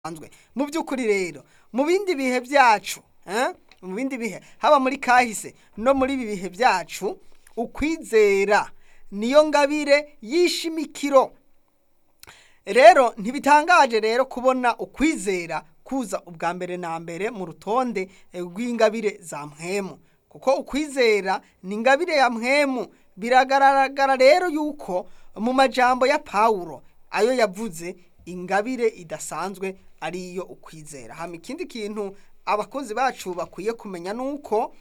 bisanzwe mu by'ukuri rero mu bindi bihe byacu eh, mu bindi bihe haba muri kahise no muri ibi bihe byacu ukwizera niyo ngabire y'ishimikiro rero ntibitangaje rero kubona ukwizera kuza ubwa mbere na mbere mu rutonde eh, rw'ingabire za mpwemu kuko ukwizera ni ingabire ya mpwemu biragaragara rero yuko mu majambo ya pawulo ayo yavuze ingabire idasanzwe ariyo ukwizera hama ikindi kintu abakozi bacu bakwiye kumenya nuko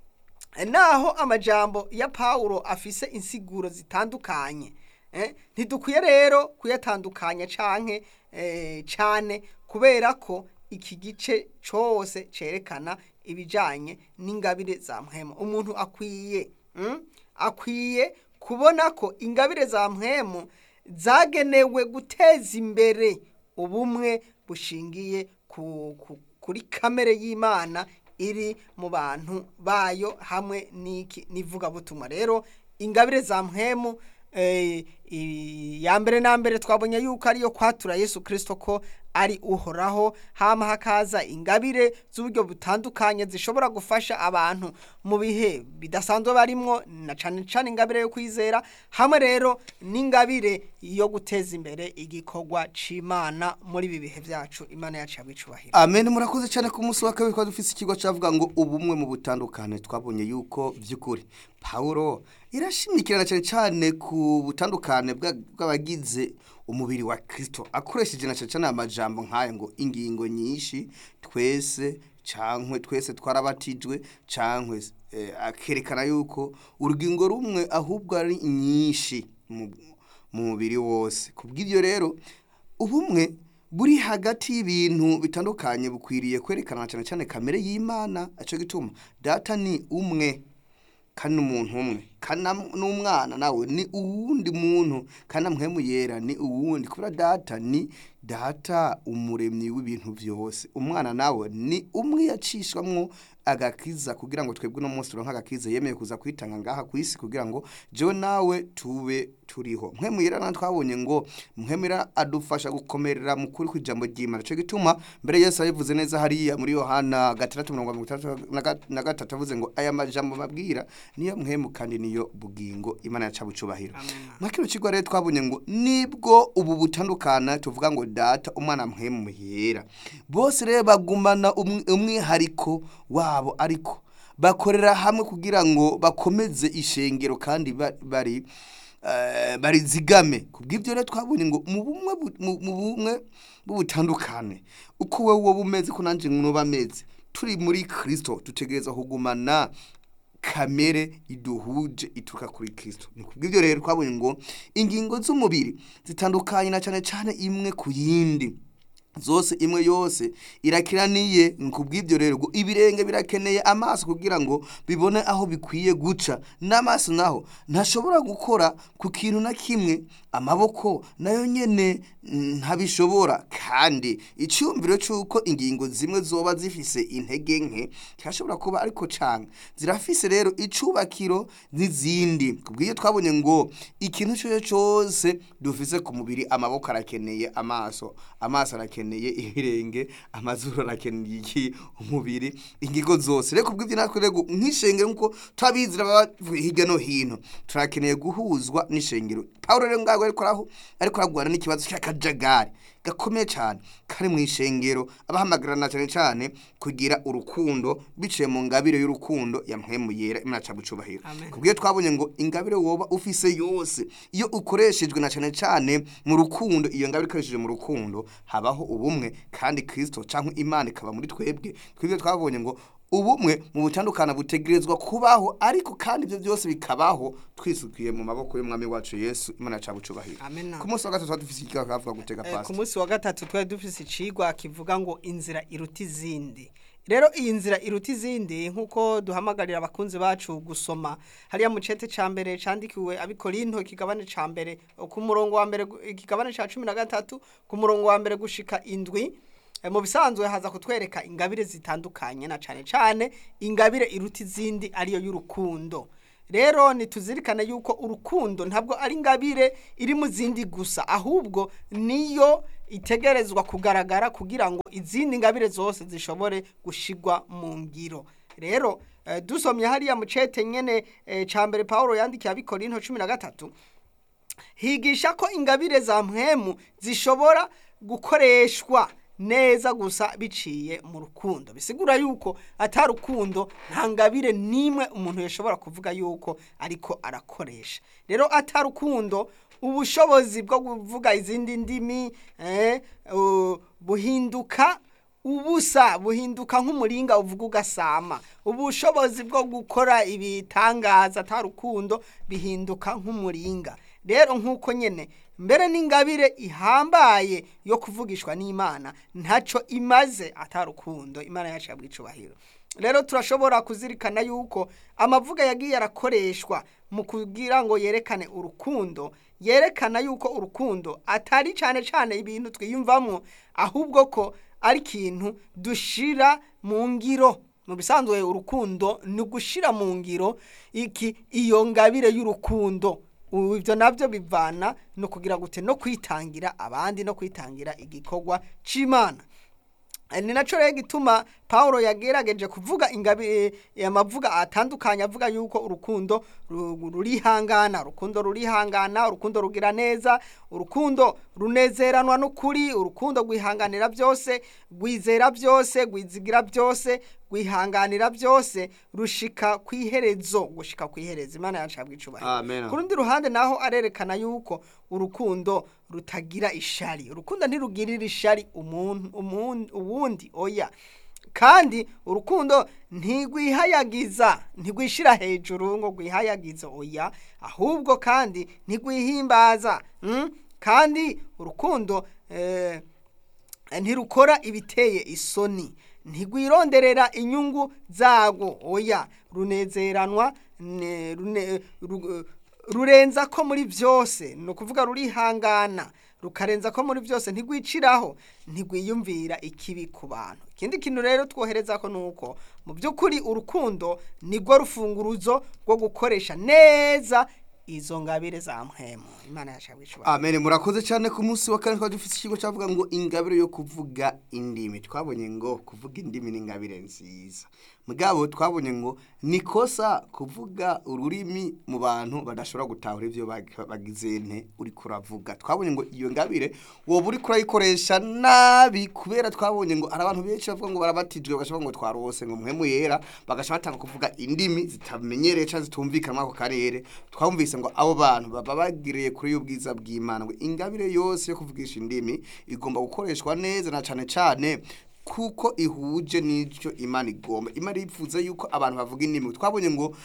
naho amajambo ya pawulo afise insiguro zitandukanye eh, ntidukwiye rero kuyatandukanya canke eh, cane kubera ko iki gice cose cerekana ibijanye n'ingabire za mpwemu umuntu akwiye mm, akwiye kubona ko ingabire za mpwemu zagenewe guteza imbere ubumwe bushingiye ku, ku, kuri kamere y'imana iri mu bantu bayo hamwe n'iki n'ivugabutumwa rero ingabire za mpwemu eh, i- ya mbere na mbere twabonye yuko ariyo kwatura yesu kirisito ko ari uhoraho hama hakaza ingabire z'uburyo butandukanye zishobora gufasha abantu mu bihe bidasanzwe barimwo na cane cane ingabire yo kwizera hamwe rero n'ingabire yo guteza imbere igikorwa c'imana muri ibi bihe vyacu imana yacu yabwicubahiro amen murakoze cyane ku munsi wa kabiri twari dufise ikigo cyavuga ngo ubumwe mu butandukane twabonye yuko by'ukuri pawulo irashimikirana cyane cyane ku butandukane bwa- bw'abagize umubiri wa kirisito akoresheje na cyane cyane amajambo nk'aya ngo ingingo nyinshi twese cankwe twese twarabatijwe cankwe eh, akerekana yuko urugingo rumwe ahubwo ari nyinshi mu mu mubiri wose kubw'ibyo rero ubumwe buri hagati y'ibintu bitandukanye bukwiriye kwerekana cyane cyane kamere y'imana aco gituma data ni umwe kandi umuntu umwe kandi na- n'umwana nawe ni uwundi muntu kandi mpwemu yera ni uwundi kubera data ni data umuremyi w'ibintu byose umwana nawe ni umwe yacishwamwo agakiza kugira ngo twebwe uno munsi turonke agakiza yemeye kuza kwitanga ngaha ku isi kugira ngo jewe nawe tube turiho mpwemu yera na twabonye ngo mpwemu yera adufasha gukomerera mu kuri kw'ijambo ry'imana cyo gituma mbere yesu yabivuze neza hariya muri yohana gatandatu mirongo mirongo itandatu na ga- na gatatu avuze ngo aya majambo mabwira niyo mpwemu kandi niyo bugingo imana yaca bucubahiro mwa kino kigo rero twabonye ngo nibwo ubu butandukana tuvuga ngo data umwana mpwemu yera bose rero bagumana umwi- umwihariko wabo ariko bakorera hamwe kugira ngo bakomeze ishengero kandi ba- bari eh, barizigame kubw'ibyo rero twabonye ngo mu bumwe bu- mu mu bumwe bw'ubutandukane uko wowe wowe umeze ko nanjye nuba ameze turi muri kirisito dutegereza kugumana kamere iduhuje ituruka kuri kirisito ni kubw'ibyo rero twabonye ngo ingingo z'umubiri zitandukanye na cyane cyane imwe ku yindi zose imwe yose irakiraniye ni kubw'ibyo rero ngo ibirenge birakeneye amaso kugira ngo bibone aho bikwiye guca n'amaso naho ntashobora gukora ku kintu na kimwe amaboko nayo nyene mm, ntabishobora kandi icyumviro cy'uko ingingo zimwe zoba zifise intege nke kirashobora kuba ariko canga zirafise rero icubakiro n'izindi kubw'iyo twabonye ngo ikintu cyo cyose dufise ku mubiri amaboko arakeneye amaso amaso arakeneye ibirenge amazuru arakeneye iki umubiri ingingo zose rero kubw'ibyo natwe rero nk'ishengero nk'uko twabizira baba hirya no hino turakeneye guhuzwa n'ishengero pawulo rero ngaho ariko araho ariko aragwana n'ikibazo cy'akajagari gakomeye cyane kari mu ishengero abahamagarana cyane cyane kugira urukundo biciye mu ngabire y'urukundo ya mpwemu yera imana ca bucubahiro Amen. kubwiyo twabonye ngo ingabire woba ufise yose iyo ukoreshejwe na cyane cyane mu rukundo iyo ngabire ikoresheje mu rukundo habaho ubumwe kandi kristo cyangwa imana ikaba muri twebwe twebwe twabonye ngo ubumwe mu butandukana butegerezwa kubaho ariko kandi ibyo byose bikabaho twisukiye mu maboko y'umwami wacu yesu imana ca bucubahiro Amen. ku munsi wa gatatu dufise ikigo kavuga gutega Eh, ku pasi munsi wa gatatu twari dufise icigwa kivuga ngo inzira iruta izindi rero iyi nzira iruta izindi nk'uko duhamagarira abakunzi bacu gusoma hariya mu cete ca mbere candikiwe abikorinto ikigabane ca mbere ku murongo wa mbere gu- ikigabane ca cumi na gatatu ku murongo wa mbere gushika indwi Eh, mu bisanzwe haza kutwereka ingabire zitandukanye na cane cane ingabire iruta izindi ariyo y'urukundo rero nituzirikane yuko urukundo ntabwo ari ingabire iri mu zindi gusa ahubwo niyo itegerezwa kugaragara kugira ngo izindi ngabire zose zishobore gushigwa mu ngiro rero eh, dusomye hariya mu cete nyene eh, ca mbere Paulo yandikiye abikorinto cumi na gatatu higisha ko ingabire za mpwemu zishobora gukoreshwa neza gusa biciye mu rukundo bisigura yuko atari urukundo nta ngabire n'imwe umuntu yashobora kuvuga yuko ariko arakoresha rero atari urukundo ubushobozi bwo kuvuga izindi ndimi eh, uh, buhinduka ubusa buhinduka nk'umuringa uvuga ugasama ubushobozi bwo gukora ibitangaza atari urukundo bihinduka nk'umuringa rero nk'uko nyine mbere n'ingabire ihambaye yo kuvugishwa n'imana ntacyo imaze atari urukundo imana yacu yabwa icubahiro rero turashobora kuzirikana yuko amavuga yagiye arakoreshwa mu kugira ngo yerekane urukundo yerekana yuko urukundo atari cyane cyane ibintu twiyumvamo ahubwo ko ari ikintu dushira mu ngiro mu bisanzwe urukundo ni ugushira mu ngiro iki iyo ngabire y'urukundo ubu ibyo nabyo bivana no kugira gute no kwitangira abandi no kwitangira igikorwa cy'imana ni nacyo rero gituma paul yagerageje kuvuga ingabire amavuga atandukanye avuga yuko urukundo ru- rurihangana urukundo rurihangana urukundo rugira neza urukundo runezeranwa n'ukuri urukundo rwihanganira byose rwizera byose rwizigira byose rwihanganira byose rushika ku iherezo gushika ku iherezo imana yacu yabwa icubahiro Amen. ku rundi ruhande naho arerekana yuko urukundo rutagira ishari urukundo ntirugirira ishari umuntu umuntu uwundi oya kandi urukundo ntigwihayagiza ntigwishira hejuru ngo rwihayagize oya ahubwo kandi ntigwihimbaza mm? kandi urukundo eh, ntirukora ibiteye isoni ntigwironderera inyungu zarwo oya runezeranwa ne- rune- ru- rurenza ko muri byose ni ukuvuga rurihangana rukarenza ko muri byose ntigwiciraho ntigwiyumvira ikibi ku bantu ikindi kintu rero twohereza ko ni uko mu by'ukuri urukundo nirwo rufunguruzo rwo gukoresha neza izo ngabire za mpwemu imana yashabwe ishobora amen murakoze cyane ku munsi wa kane twari dufite ikigo cyavuga ngo ingabire yo kuvuga indimi twabonye ngo kuvuga indimi ni ingabire nziza mugabo twabonye ngo ni kosa kuvuga ururimi mu bantu badashobora gutahura ibyo bag- bagize nte uri kuravuga twabonye ngo iyo ngabire wowe uri kurayikoresha nabi kubera twabonye ngo hari abantu benshi bavuga ngo barabatijwe bagashobora ngo twarose ngo muhemu yera bagashobora batanga kuvuga indimi zitamenyereye cyangwa zitumvikana muri ako karere twumvise ngo abo bantu baba bagiriye kuri y'ubwiza bw'imana ngo ingabire yose yo kuvugisha indimi igomba gukoreshwa neza na cyane cyane kuko ihuje n'icyo imana igomba imana yifuza yuko abantu bavuga indimi twabonye ngo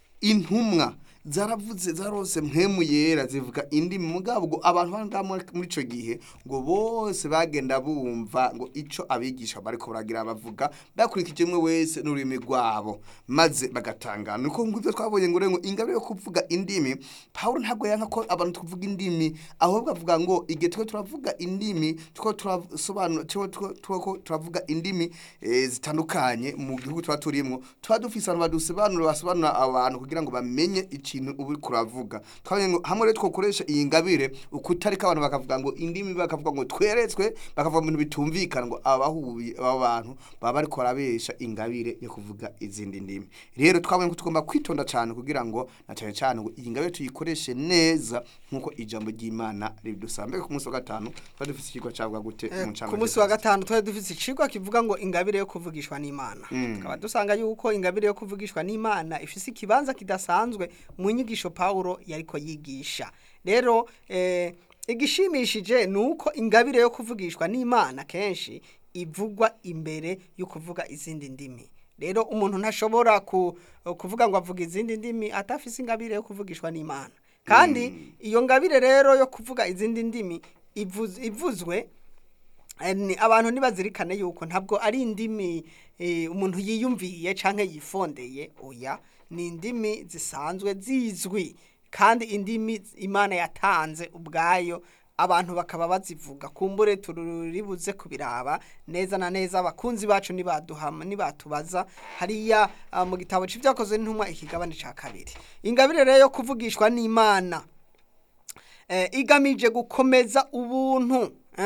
intumwa zaravuze zarose mpemu yera zivuga indimi mugabo ngo abantu banga muri muri ico gihe ngo bose bagenda bumva ngo ico abigisha bariko baragira bavuga bakurikije umwe wese n'ururimi rwabo maze bagatangana nuko nguvyo twabonye ngo rero ngo ingabire yo kuvuga indimi Paulo ntabwo yanka ko abantu tuvuga indimi ahubwo avuga ngo igihe twe turavuga indimi two turasobanura two two turavuga indimi eh, zitandukanye mu gihugu tuba turimo tuba dufise abantu badusobanura basobanura abantu kugira ngo bamenye ikintu ubu kuravuga twabonye ngo hamwe rero twokoresha iyi ngabire ukutarika abantu bakavuga ngo indimi bakavuga ngo tweretswe bakavuga mu bintu bitumvikana ngo abahuye aba bantu baba bariko barabesha ingabire yo kuvuga izindi ndimi rero twabonye ko tugomba kwitonda cyane kugira ngo na cyane cyane ngo iyi ngabire tuyikoreshe neza nk'uko ijambo ry'imana ridusaba mbega ku munsi wa gatanu twari dufite ikigo cyavuga gute Eh, mu ncamake ku munsi wa zose? gatanu twari dufite icigwa kivuga ngo ingabire yo kuvugishwa n'imana tukaba dusanga yuko ingabire yo kuvugishwa n'imana ifise ikibanza kidasanzwe mu nyigisho pawulo yariko yigisha rero eh, igishimishije ni uko ingabire yo kuvugishwa n'imana kenshi ivugwa imbere yo kuvuga izindi ndimi rero umuntu ntashobora ku, kuvuga ngo avuga izindi ndimi atafise ingabire yo kuvugishwa n'imana kandi iyo ngabire rero yo kuvuga izindi ndimi ivuz- ivuzwe Eh, ni- abantu ntibazirikane yuko ntabwo ari indimi eh, umuntu yiyumviye canke yifondeye oya ni indimi zisanzwe zizwi kandi indimi imana yatanze ubwayo abantu bakaba bazivuga kumbure turibuze kubiraba neza na neza abakunzi bacu nibaduhama nibatubaza hariya ah, mu gitabo c'ivyakozwe n'intumwa ikigabane ca kabiri ingabire rero yo kuvugishwa n'imana eh, igamije gukomeza ubuntu eh,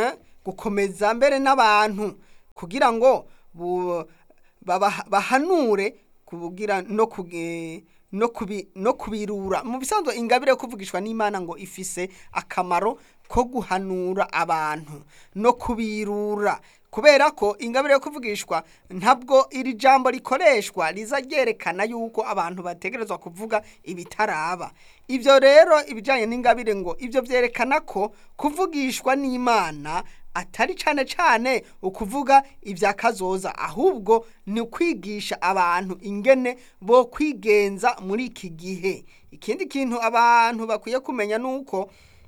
gukomeza mbere n'abantu kugira ngo bu- baba- bahanure kugira no kuge- no kubi no kubirura mu bisanzwe ingabire yo kuvugishwa n'Imana ngo ifise akamaro ko guhanura abantu no kubirura kubera ko ingabire yo kuvugishwa ntabwo iri jambo rikoreshwa riza ryerekana yuko abantu bategerezwa kuvuga ibitaraba ibyo rero ibijyanye n'ingabire ngo ibyo byerekana ko kuvugishwa n'imana atari cyane cyane ukuvuga ibya kazoza ahubwo ni ukwigisha abantu ingene bo kwigenza muri iki gihe ikindi kintu abantu bakwiye kumenya ni uko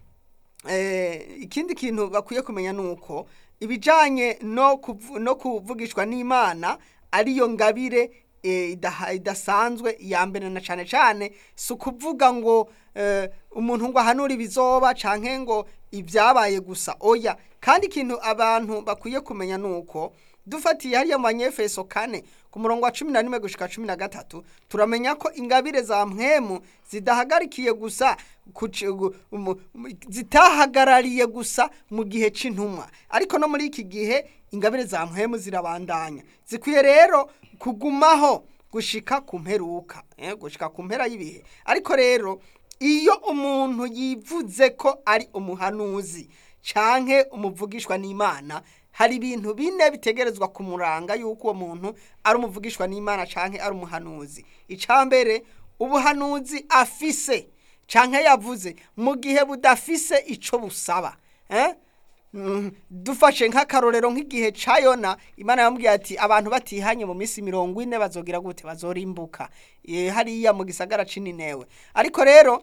eh, ikindi kintu bakwiye kumenya ni uko ibijyanye no kuvu- no kuvugishwa n'imana ariyo ngabire eh, idaha- idasanzwe ya mbere na cyane cyane si ukuvuga ngo eh, umuntu ngo ahanure ibizoba canke ngo ibyabaye gusa oya kandi ikintu abantu bakwiye kumenya ni uko dufatiye hariya mu banyefeso kane ku murongo wa cumi na rimwe gushika cumi na gatatu turamenya ko ingabire za mpwemu zidahagarikiye gusa ku ci- gu- mu- mu- zitahagarariye gusa mu gihe c'intumwa ariko no muri iki gihe ingabire za mpwemu zirabandanya zikwiye rero kugumaho gushika ku mperuka eh, gushika ku mpera y'ibihe ariko rero iyo umuntu yivuze ko ari umuhanuzi canke umuvugishwa n'imana hari ibintu bine bitegerezwa kumuranga yuko uwo muntu ari umuvugishwa n'imana canke ari umuhanuzi icambere ubuhanuzi afise canke yavuze mu gihe budafise ico busaba eh? Mm, dufashe nk'akarorero nk'igihe ca yona imana yamubwiye ati abantu batihanye mu minsi mirongo ine bazogira gute bazorimbuka Eh, hariya mu gisagara c'ininewe ariko rero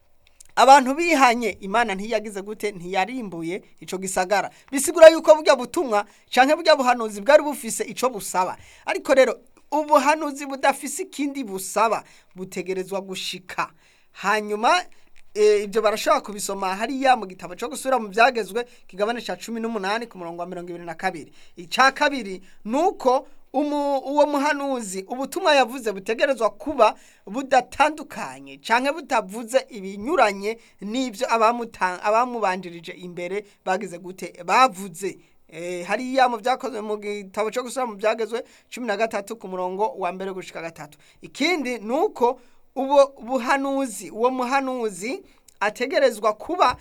abantu bihanye imana ntiyagize gute ntiyarimbuye ico gisagara bisigura yuko burya butumwa canke burya buhanuzi bwari bufise ico busaba ariko rero ubuhanuzi budafise ikindi busaba butegerezwa gushika hanyuma eh, ibyo barashobora kubisoma hariya mu gitabo cyo gusubira mu byagezwe kigabane ca cumi n'umunani ku murongo wa mirongo ibiri na kabiri ica kabiri ni uko umu, uwo muhanuzi ubutumwa yavuze butegerezwa kuba budatandukanye canke butavuze ibinyuranye n'ivyo abamuta- abamubanjirije imbere bagize gute bavuze Eh, hariya mu byakozwe mu gitabo cyo gusura mu byagezwe cumi na gatatu ku murongo wa mbere gushika gatatu ikindi ni uko uwo buhanuzi uwo muhanuzi ategerezwa kuba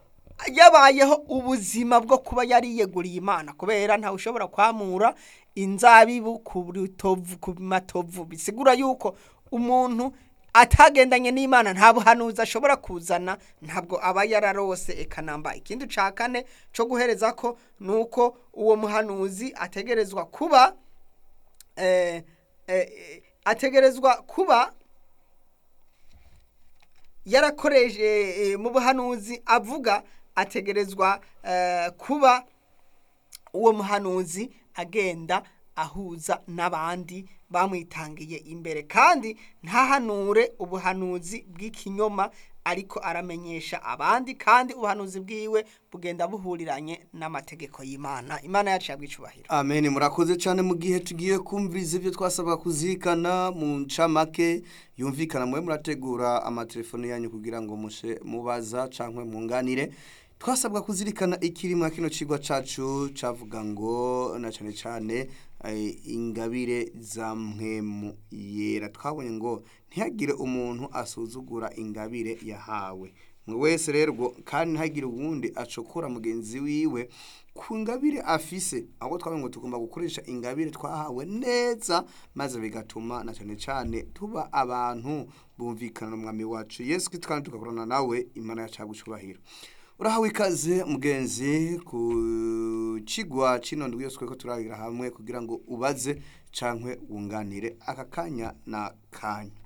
yabayeho ubuzima bwo kuba yariyeguriye imana kubera ntawe ushobora kwamura inzabibu ku rutovu ku matovu bisigura yuko umuntu atagendanye n'imana nta buhanuzi ashobora kuzana ntabwo aba yararose ekanamba ikindi ca kane co guhereza ko ni uko uwo muhanuzi ategerezwa kuba eh, eh, ategerezwa kuba yarakoreje eh, mu buhanuzi avuga ategerezwa eh, kuba uwo muhanuzi agenda ahuza n'abandi bamwitangiye imbere kandi ntahanure ubuhanuzi bw'ikinyoma ariko aramenyesha abandi kandi ubuhanuzi bwiwe bugenda buhuriranye n'amategeko y'imana imana yacu yabwicubahiro amen murakoze cyane mu gihe tugiye kumviriza ibyo twasabwa kuzirikana mu ncamake yumvikana mube murategura amatelefone yanyu kugira ngo mushe mubaza cyangwa mwunganire twasabwa kuzirikana ikiri mwa kino cigwa cacu cavuga ngo na cyane cyane eh, ingabire za mpwemu yera twabonye ngo ntihagire umuntu asuzugura ingabire yahawe mwe wese rero ubwo kandi ntihagire uwundi acokora mugenzi wiwe ku ngabire afise ahubwo twabonye ngo tugomba gukoresha ingabire twahawe neza maze bigatuma na cyane cyane tuba abantu bumvikana n'umwami wacu yesu kristo kandi tugakorana nawe imana yacu yagucubahiro urahawe ikaze mugenzi ku kigwa kino ndwi yose ko turabira hamwe kugira ngo ubaze cankwe wunganire aka kanya na kanya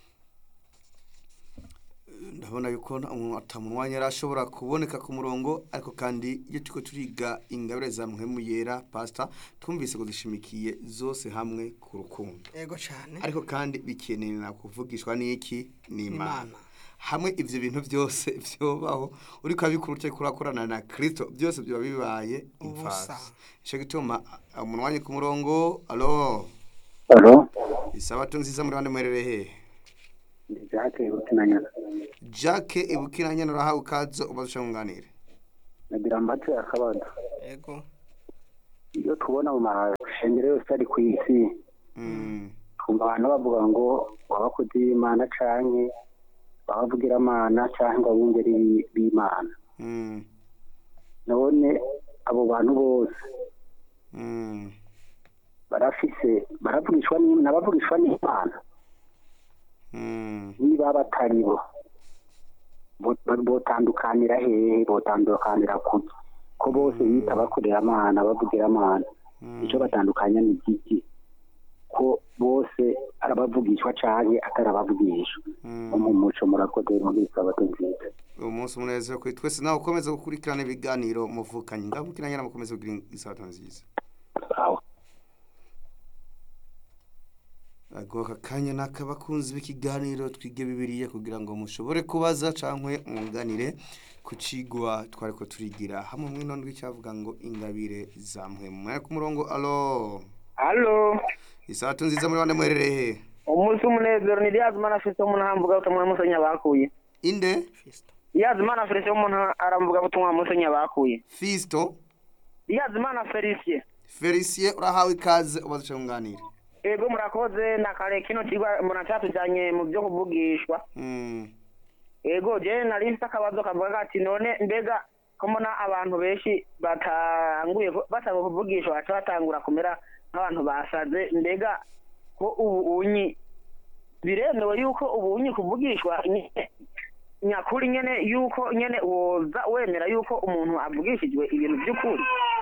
ndabona yuko atamunwa yari ashobora kuboneka ku murongo ariko kandi iyo turiko turiga ingabire za mpwemu yera pasita twumvise ko zishimikiye zose hamwe ku rukundo yego cyane ariko kandi bikenera kuvugishwa n'iki n'imana Imana. hamwe ivyo bintu byose vyobaho uriko abikora utari kurakorana na kristo byose biba bibaye Ubusa. imfasi ico gituma umunwanye ku murongo alo Alo, isabato nziza muri bande mwerere hehe ndi Jacques Bukinanyana. jacke ibukiranya nurahawe ikaze ubaze uca ngunganire Nagira ambace akabazo. yego iyo tubona mu mashengero yose ari ku isi Mm. twumva abantu bavuga ngo abakozi b'imana canke abavugiramana canke abungeri b'i- b'imana Mm. none abo bantu bose Mm. barafise baravugishwa n'Im- n'abavugishwa n'imana Mm. niba batari bo bo- bo- botandukanira hehe botandukanira kuki ko bose bita bakorera amana bavugira amana icyo batandukanya ni igiki ko bose arabavugishwa canke atarabavugishwa Mm. no mu muco murakoze muri sabato nziza uyu munsi umunezero kuri twese nawe ukomeze gukurikirana ibiganiro muvukanye ngabukiranye mukomeze kugira isabato nziza aho Ago aka kanya ni ak'abakunzi b'ikiganiro twige bibiriye kugira ngo mushobore kubaza cyangwa mwunganire ku cigwa twari ko turigira hamwe mwino ndwi cyavuga ngo ingabire zamwe mwari ku murongo alo Halo, isabato nziza muri bande mwerereye he umunsi umunezero ni Liyazimana Filipo umuntu aramvuga butumwa Musenya bakuye. inde fisto Liyazimana Filipo umuntu aramvuga butumwa Musenya bakuye. fisto Liyazimana Felicien. felicien urahawe ikaze ubaza icyo mwunganire Ego murakoze na kare kino kigwa mbona cyatujanye mu byo kuvugishwa. Mm, Ego je nari mfite akabazo kavuga gati none mbega ko mbona abantu benshi batanguye ku- basaba kuvugishwa baca batangura kumera nk'abantu basaze mbega ko ubu unyi biremewe yuko ubu unyi kuvugishwa nyene- nyakuri nyene yuko nyene woza wemera yuko umuntu avugishijwe ibintu by'ukuri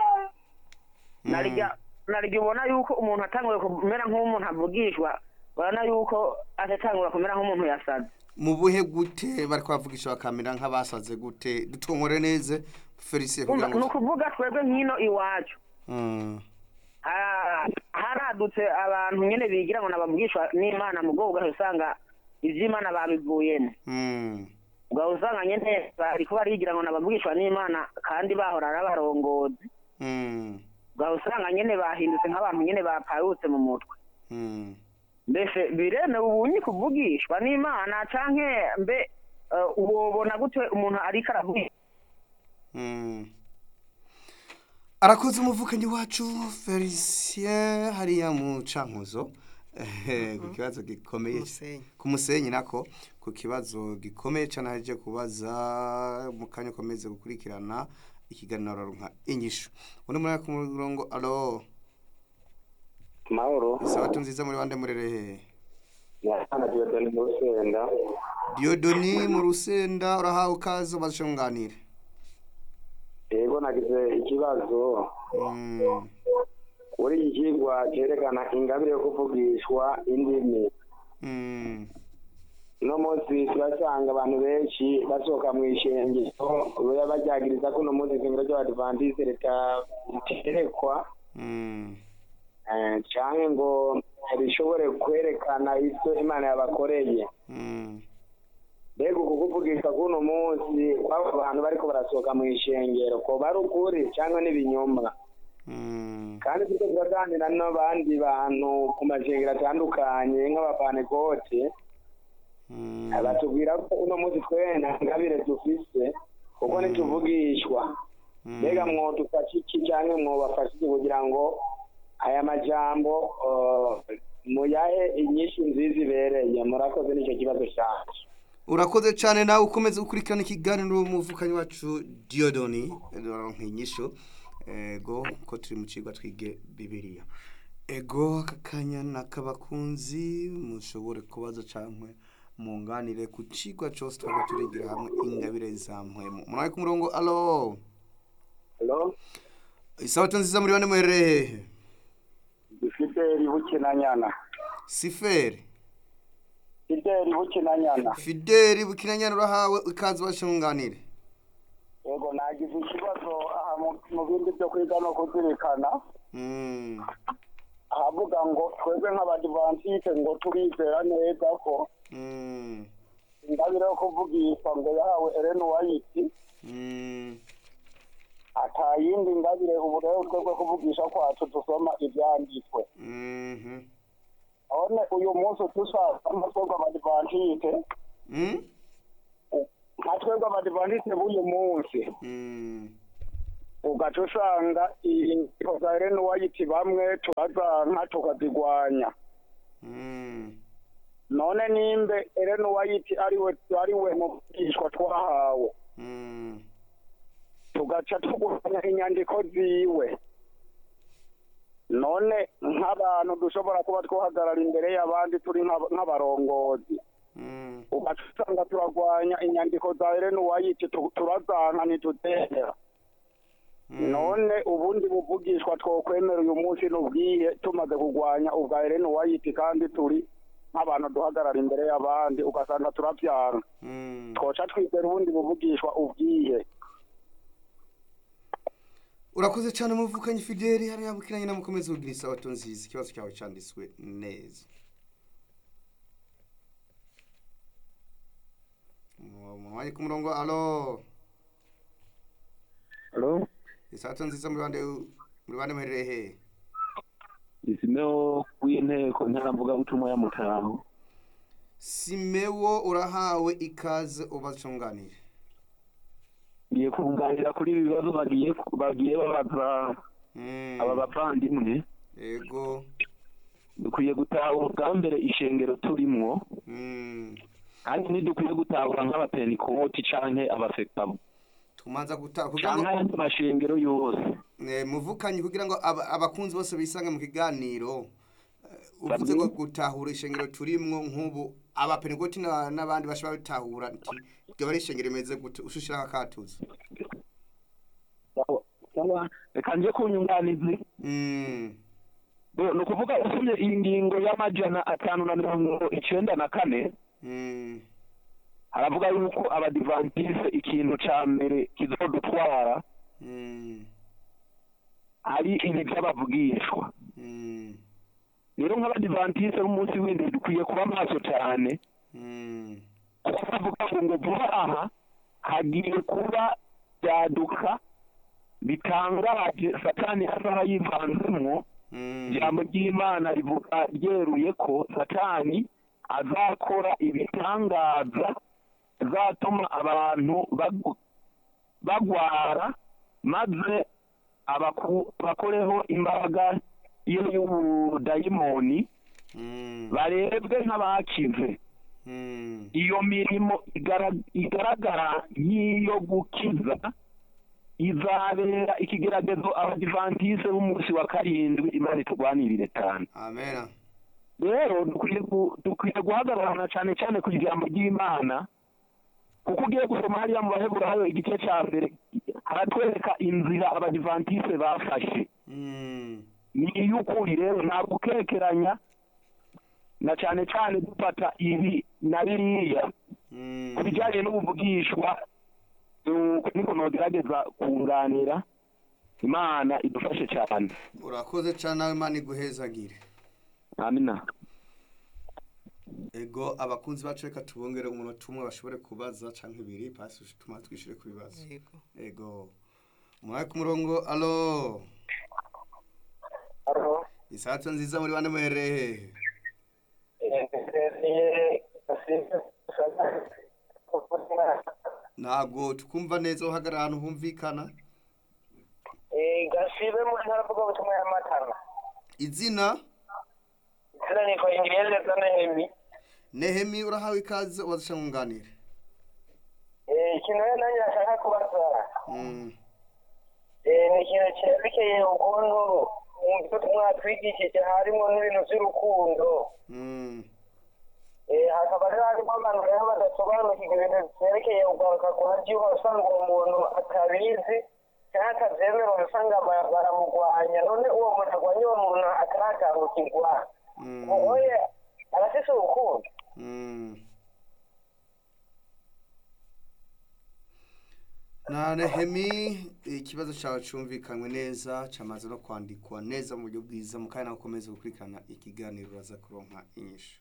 narijya narijya ubona yuko umuntu atanguye kumera nk'umuntu avugishwa urabona yuko atatangura kumera nk'umuntu yasaze mu buhe gute bari kubavugisha bakamera nk'abasaze gute dutongore neza felicien kugira ni ngo ukuvuga twebwe nk'ino iwacu Mm, ha- haradutse abantu nyine bigira ngo nababwishwa n'imana mu bwoko bwawe usanga iby'imana babivuyemo mm, ubwo usanga nyine bari kuba bigira ngo nababwishwa n'imana kandi bahora ari abarongozi mm, ubwo usanga nyine bahindutse nk'abantu nyine bapayutse mu mutwe mm. mbese biremewe ubunyi kuvugishwa n'imana canke mbe eh, wobona gute umuntu ariko aravuga Mm. arakoze umuvukanyi wacu felicien hariya mu cankuzo Eh, ku kibazo gikomeye Musenyi. ku musenyi nako ku kibazo gikomeye cyane haje kubaza mu kanya ukomeze gukurikirana ikiganiro nka inyishu undi muri ku murongo alo mahoro isabato nziza muri bande murerehe yasana diyodoni mu rusenda diodoni mu rusenda urahawe ukaze ubaze icyo nganire yego nagize ikibazo Mm, kuri iki kigwa cyerekana ingabire yo kuvugishwa indimi mm, uno munsi turasanga abantu benshi basohoka mu ishengero baba baryagiriza ko uno munsi ishengero ry'abadivantiste riterekwa mm, eh, canke ngo rishobore kwerekana ivyo imana yabakoreye mm, mbega uku kuvugishwa k'uno munsi kw'abo bantu bariko barasohoka mu ishengero ko bari ukuri cyangwa n'ibinyoma mm, kandi turiko turaganira n'abandi bantu ku mashengero atandukanye nk'abapanekote mm. batubwira ko uno munsi twena ngabire dufise kuko ntituvugishwa mbega mwodufasha iki cyangwa mwobafasha iki kugira ngo aya majambo eh, muyahe inyishu nziza ibereye murakoze n'icyo kibazo cyacu urakoze cyane nawe ukomeze gukurikirana ikiganiro umuvukanyi wacu diodoni nk'inyisho ego ko turi mu kigo twige bibiriya ego aka kanya ni ak'abakunzi mushobore kubaza cyangwa munganire ku kigo cyose twaba turigira hamwe ingabire zamuhemu murabe ku murongo alo halo isabato nziza muri bane muherereye hehe fideli bukinanyana siferi fideli bukinanyana fideli bukinanyana urahawe ikaze ubashinganire yego nagize ikibazo aha mu- mu bindi byo kwiga no kuzirikana Mm, ahavuga ngo twebwe nk'abadivantisite ngo turizera neza ko mm, ingabire yo kuvugishwa ngo yahawe Ellen White mm, ata yindi ngabire ubu rero twebwe kuvugisha kwacu dusoma ibyanditswe mhm. none uyu munsi dushaka nka twebwe abadivantisite Mm? nka twebwe abadivantisite b'uyu munsi Mm, ugaca usanga inyandiko za Ellen White bamwe turazanka tukazigwanya Mm. none nimbe Ellen White ariwe ariwe muvugishwa twahawe Mm. tugaca tuguranya inyandiko ziwe none nk'abantu dushobora kuba twahagarara imbere y'abandi turi nk'aba- nk'abarongozi Mm. ugaca usanga turagwanya inyandiko za Ellen White tu- turazanka ntituzemera Mm. none ubundi buvugishwa twokwemera uyu munsi n'ubwihe tumaze kugwanya ubwa Ellen White kandi turi nk'abantu duhagarara imbere y'abandi ugasanga turavyanga Mm. twoca twizera ubundi buvugishwa ubwihe urakoze cyane muvukanye fideli hariya bukiranye namukomeze kugira isabato nziza ikibazo cyawe cyanditswe neza mwanya ku murongo alo Halo, isabato nziza muri bande muri bande muherereye hehe isimeo w'inteko ntaramvuga butumwa ya mutaho. simewo urahawe ikaze ubacunganire Ngiye kunganira kuri ibi bibazo bagiye bagiye babaza Mm. aba bavandimwe. yego Dukwiye gutahura bwa mbere ishengero turimwo, Mm. kandi ntidukwiye gutahura nk'abapentikoti canke abafekabo tumanza guta kugira ngo canke ayandi mashengero yose. Eh, muvukanye kugira ngo aba- abakunzi bose bisange mu kiganiro eh, uvuze Bamwe. ngo gutahura ishengero turimwo nk'ubu abapenegoti na- n'abandi bashobora bitahura nti ryo bari ishengero rimeze gute ushushira akatuza Sawa, Reka nje ku nyunganizi. mm Bo, ni ukuvuga usomye iyi ngingo y'amajana atanu na mirongo icenda na kane mm haravuga yuko abadivantise ikintu ca mbere kizodutwara mm ari ibi by'abavugishwa mm rero nk'abadivantise b'umunsi w'indwi dukwiye kuba maso cyane mm kuko bavuga ngo ngo vuba aha hagiye kuba byaduka bitangaje satani azaha yivanzemwo mm ijambo ry'imana rivuga ryeruye ko satani azakora ibitangaza bizatuma abantu bagu- bagwara maze abaku- bakoreho imbaraga iyo y'ubudayimoni mm barebwe nk'abakize mm iyo mirimo igara- igaragara nk'iyo gukiza izabera ikigeragezo abadivantise b'umunsi wa karindwi imana iturwanirire cyane amen rero dukwiye gu- dukwiye guhagararana cyane cyane ku ijambo ry'imana kuko ugiye gusoma hariya mu baheburayo igice cya mbere haratwereka inzira abadivantise bafashe mm ni iy'ukuri rero nta gukekeranya na cyane cyane dufata ibi na biriya mm ku bijyanye n'ubuvugishwa nu- niko nogerageza kunganira imana idufashe cyane urakoze cyane nawe imana iguhezagire amina ego abakunzi bacu reka tubongere umunota umwe bashobore kubaza canke ibiri pasi tuma twishyure ku bibazo yego ego umwanya ku murongo alo Halo. isato nziza muri bane muhereye ntabwo twumva neza uhagarara ahantu humvikana gasibe mu ntara avuga ubutumwa y'amatara izina izina niko ingiriyeze zanehemi nehemi urahawe ikaze ubazisha nkunganire ikintu rero nanjye nashaka kubaza Mm, Eh, ni ikintu cyerekeye ukuntu mu byo mwatwigishije harimo n'ibintu by'urukundo mm, Eh, hakaba rero harimo abantu rero badasobanukirwa ibintu byerekeye ugaruka ku buryo usanga uwo muntu atabizi cyangwa atabyemera ugasanga ba- baramugwanya none uwo muntu agwanya uwo muntu atarakangukirwa mm, wowe arafise urukundo mm. na nehemi ikibazo cyawe cyumvikanywe neza cyamaze no kwandikwa neza mu buryo bwiza mu kanya ukomeze gukurikirana ikiganiro uraza kuronka inyishu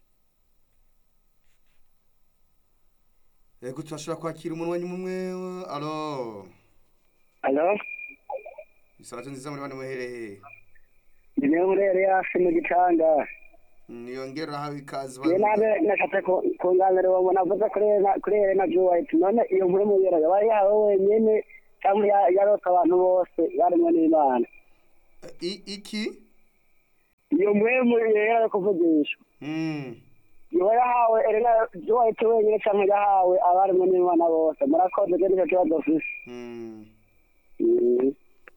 yego turashobora kwakira umunwanyi umwe alo alo isabato nziza muri bane muhereye ni niyo murere hafi mu gicanga niyongera urahawe ikaze iyo nabe nashatse kunganira uwo muntu avuze kuri Elena- kuri Elena Joe White none iyo nkuru muyera yaba yawe wenyene cyangwa ya- yarota abantu bose baremwe n'imana I- iki iyo mpwemu yera yo kuvugishwa Mm. yoba yahawe erega yowaite wenyine cyangwa yahawe abaremwe n'imana bose murakoze rero nicyo kibazo ufise Mm. Mm.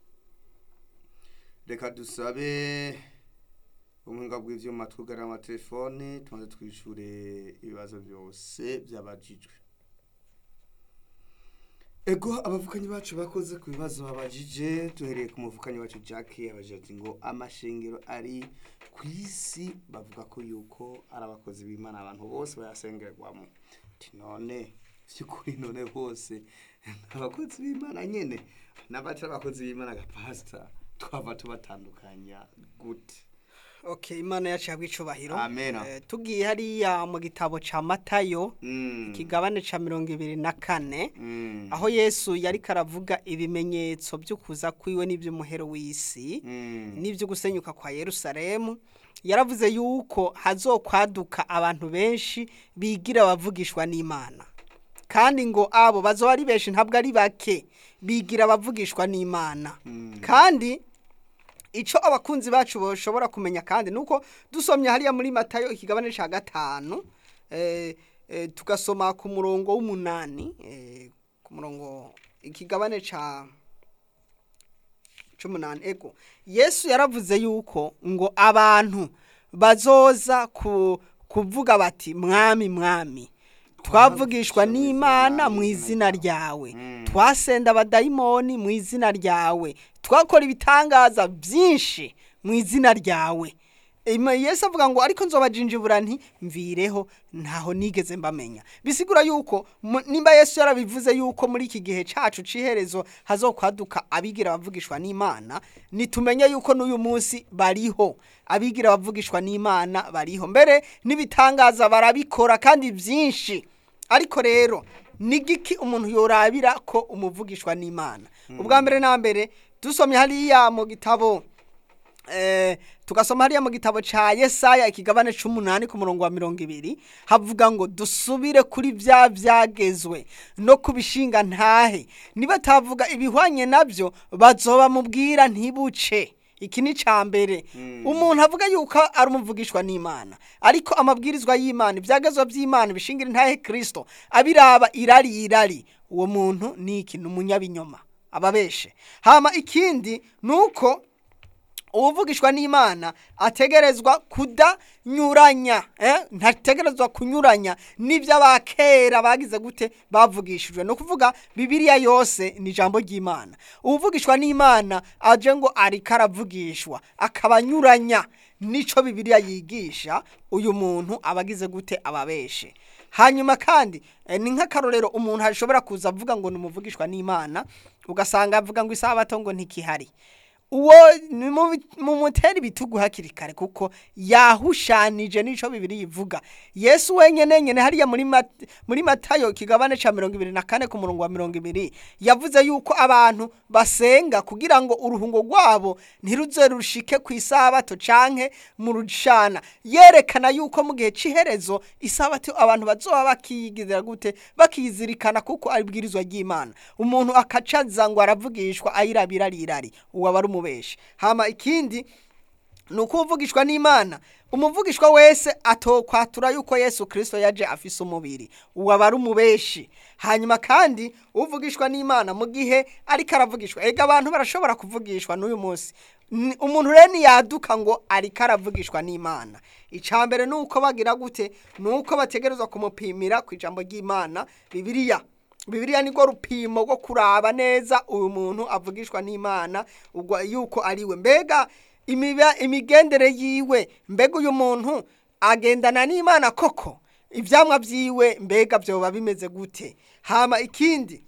reka dusabe ubuhinga bw'ivyuma twugarira amatelefone tumaze twishure ibibazo byose byabajijwe ego abavukanyi bacu bakoze ku bibazo babajije duhereye ku muvukanyi wacu jack yabajije ati ngo amashengero ari ku isi bavuga ko yuko ari abakozi b'imana abantu bose bayasengerwamo ati none by'ukuri none bose abakozi b'imana nyene n'abatari abakozi b'imana agapasita twava tubatandukanya gute okay imana yacu yabwa icubahiro Amen. Eh, tugiye hariya mu gitabo ca matayo Mm. ikigabane ca mirongo ibiri na kane Mm. aho yesu yari karavuga ibimenyetso by'ukuza kwiwe n'iby'umuhero w'isi Mm. n'ibyo gusenyuka kwa yerusalemu yaravuze yuko hazokwaduka abantu benshi bigira abavugishwa n'imana kandi ngo abo bazoba ari benshi ntabwo ari bake bigira abavugishwa n'imana kandi icyo abakunzi bacu bashobora kumenya kandi ni uko dusomye hariya muri matayo ikigabane cya gatanu eh, eh, tugasoma ku murongo w'umunani eh, ku murongo ikigabane cya c'umunani ego yesu yaravuze yuko ngo abantu bazoza ku, kuvuga bati mwami mwami twavugishwa n'imana mu izina ryawe twasenda abadayimoni mu izina ryawe twakora ibitangaza byinshi mu izina ryawe Ima- yesu avuga ngo ariko nzobajinjibura nti mvireho ntaho nigeze mbamenya bisigura yuko mu- nimba yesu yarabivuze yuko muri iki gihe cacu c'iherezo hazokwaduka abigira abavugishwa n'imana nitumenye yuko n'uyu munsi bariho abigira abavugishwa n'imana bariho mbere n'ibitangaza barabikora kandi byinshi ariko rero ni giki umuntu yorabira ko umuvugishwa n'imana ubwa mbere na mbere dusomye hariya mu gitabo eh, tugasoma hariya mu gitabo ca Yesaya ikigabane c'umunani ku murongo wa mirongo ibiri havuga ngo dusubire kuri vya vyagezwe no kubishinga ntahe nibatavuga ibihwanye navyo bazoba mubwira ntibuce iki ni ca mbere umuntu avuga yuko ari umuvugishwa n'imana ariko amabwirizwa y'imana ibyagezwa by'imana bishingira intahe kirisito abiraba irari irari uwo muntu ni iki ni umunyabinyoma ababeshe hama ikindi ni uko uwuvugishwa n'imana ategerezwa kudanyuranya eh? ntategerezwa kunyuranya n'ibyo abakera bagize gute bavugishijwe ni ukuvuga bibiliya yose ni ijambo ry'imana uwuvugishwa n'imana aje ngo ariko aravugishwa akaba anyuranya n'ico bibiliya yigisha uyu muntu aba agize gute ababeshe hanyuma kandi eh, ni nk'akarorero umuntu ashobora kuza avuga ngo ni umuvugishwa n'imana ugasanga avuga ngo isabato ngo ntikihari uwo ni mu bi- mu mutera ibitugu hakiri kare kuko yahushanije n'ico bibiri yivuga yesu wenyene nyene hariya muri Mat- muri matayo kigabane ca mirongo ibiri na kane ku murongo wa mirongo ibiri yavuze yuko abantu basenga kugira ngo uruhungo rwabo ntiruze rushike ku isabato canke mu rushana yerekana yuko mu gihe c'iherezo isabato abantu bazoba bakiyigirira gute bakizirikana kuko ari bwirizwa ry'imana umuntu akacaza ngo aravugishwa ayirabira arirari uwo aba ari umubeshi hama ikindi ni uko uvugishwa n'imana umuvugishwa wese atokwatura yuko yesu kirisito yaje afise umubiri uwo aba ari umubeshi hanyuma kandi uvugishwa n'imana mu gihe ariko aravugishwa ega abantu barashobora kuvugishwa n'uyu munsi Ni- umuntu rero ntiyaduka ngo ariko aravugishwa n'imana icya mbere ni uko bagira gute ni uko bategerezwa kumupimira ku ijambo ry'imana bibiliya bibiliya nirwo rupimo rwo kuraba neza uyu muntu avugishwa n'imana ubwo yuko ari we mbega imiba- imigendere yiwe mbega uyu muntu agendana n'imana koko ibyamwa byiwe mbega byoba bimeze gute hama ikindi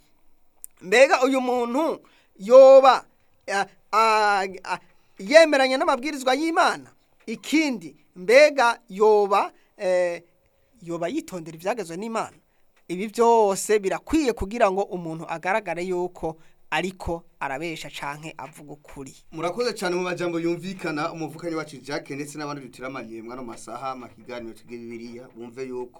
mbega uyu muntu yoba a- a- a- yemeranya n'amabwirizwa y'imana ikindi mbega yoba eh, yoba yitondera ibyagezwe n'imana ibi byose birakwiye kugira ngo umuntu agaragare yuko ariko arabesha canke avuga ukuri murakoze cyane mu majambo yumvikana umuvukanyi wacu Jack ndetse n'abandi dutiramaniye mwano masaha makiganiro tuge bibiliya bumve yuko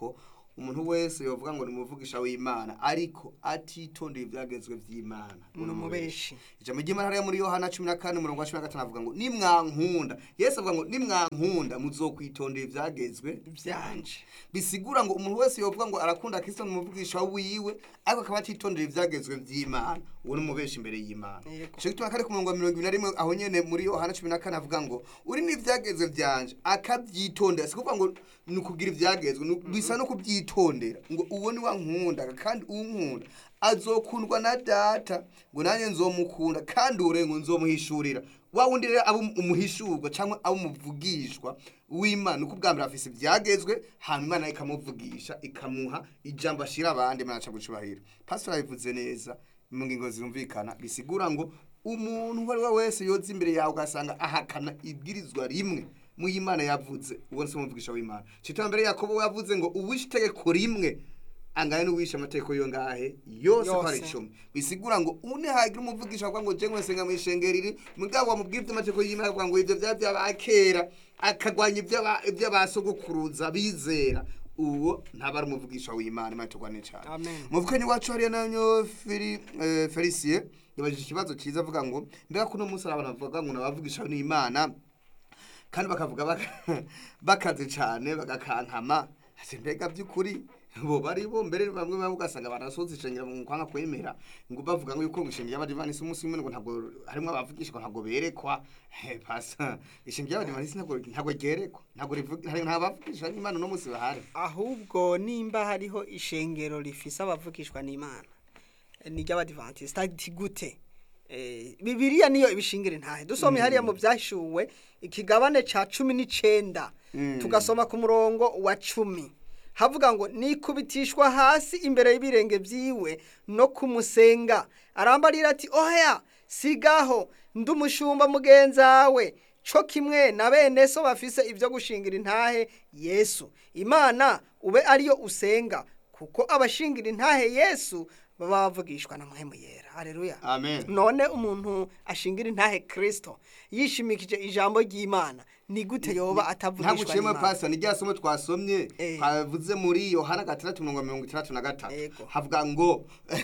umuntu wese yovuga ngo ni umuvugisha w'imana ariko atitondeye ibyagezwe by'imana ni umubeshi ijambo ry'imana hariya muri yohana cumi na kane umurongo wa cumi na gatanu avuga ngo nimwankunda yesu avuga ngo nimwankunda muzokwitondera ibyagezwe byanje bisigura ngo umuntu wese yovuga ngo arakunda kristo ni umuvugisha wiwe ariko akaba atitondera ibyagezwe by'imana uwo ni umubeshi imbere y'imana Yego. ico gituma kari ku murongo wa mirongo ibiri na rimwe aho nyene muri yohana cumi na kane avuga ngo uri n'ivyagezwe vyanje akavyitondera si kuvuga ngo ni ukugira ivyagezwe ni- bisa no kuvyitondera ngo uwo ni wankunda kandi unkunda azokundwa na data ngo nanjye nzomukunda kandi ure ngo nzomuhishurira wa wundi rero aba umuhishurwa cyangwa aba umuvugishwa w'imana uko ubwa mbere afise ibyagezwe hanyuma imana ikamuvugisha ikamuha ijambo ashira abandi imana aca gucubahira pastor yabivuze neza mu ngingo zirumvikana bisigura ngo umuntu uwo ari we wese yoza imbere yawe ugasanga ahakana ibwirizwa rimwe mu y'imana yavuze uwo si umuvugisha w'imana citwa mbere yakobo yavuze ngo uwishe itegeko rimwe angana n'uwishe amategeko yo ngahe yose ko ari Yose. icumi bisigura ngo une hagira umuvugisha avuga ngo je mwese nga mwishengeriri mugabo wamubwira ivy'amategeko y'imana avuga ngo ivyo vya vy'abakera akagwanya ivy'aba- ivy'abasogokuruza bizera uwo ntaba ari umuvugisha w'imana imana tugwane cyane Amen. muvukanyi wacu hariya nanyo Feri- eh, felicien yabajije ikibazo cyiza avuga ngo mbega kuno munsi hari abantu bavuga ngo nabavugisha n'imana kandi bakavuga baka- bakaze cyane bagakankama ati mbega by'ukuri bo bari bo mbere bamwe bamwe ugasanga barasoza ishengero mu kwanga kwemera ngo bavuga ngo yuko ngo ishengero y'abadivanisi umunsi umwe ngo ntabwo harimo abavugisha ngo ntabwo berekwa Eh, pasa ishengero y'abadivanisi ntabwo ntabwo ryerekwa ntabwo rivuga nta bavugisha n'imana uno munsi bahari ahubwo nimba hariho ishengero rifise abavugishwa n'imana ni ry'abadivantisite ati gute Eh, bibiliya niyo ibishingira intahe dusomye hariya mu byashuwe ikigabane ca cumi n'icenda tugasoma ku murongo wa cumi havuga ngo nikubitishwa hasi imbere y'ibirenge vyiwe no kumusenga arambarira ati oya sigaho ndi umushumba mugenzawe co kimwe na bene so bafise ibyo gushingira intahe yesu imana ube ariyo usenga kuko abashingira intahe yesu baba bavugishwa na muhemu yera haleluya amen none umuntu ashingira intahe kristo yishimikije ijambo ry'imana ni gute yoba ntabwo atavugishwa uciyemo n'imana pasi ni rya somo twasomye Eh. twavuze muri yohana gatandatu mirongo mirongo itandatu na gatatu Yego. havuga ngo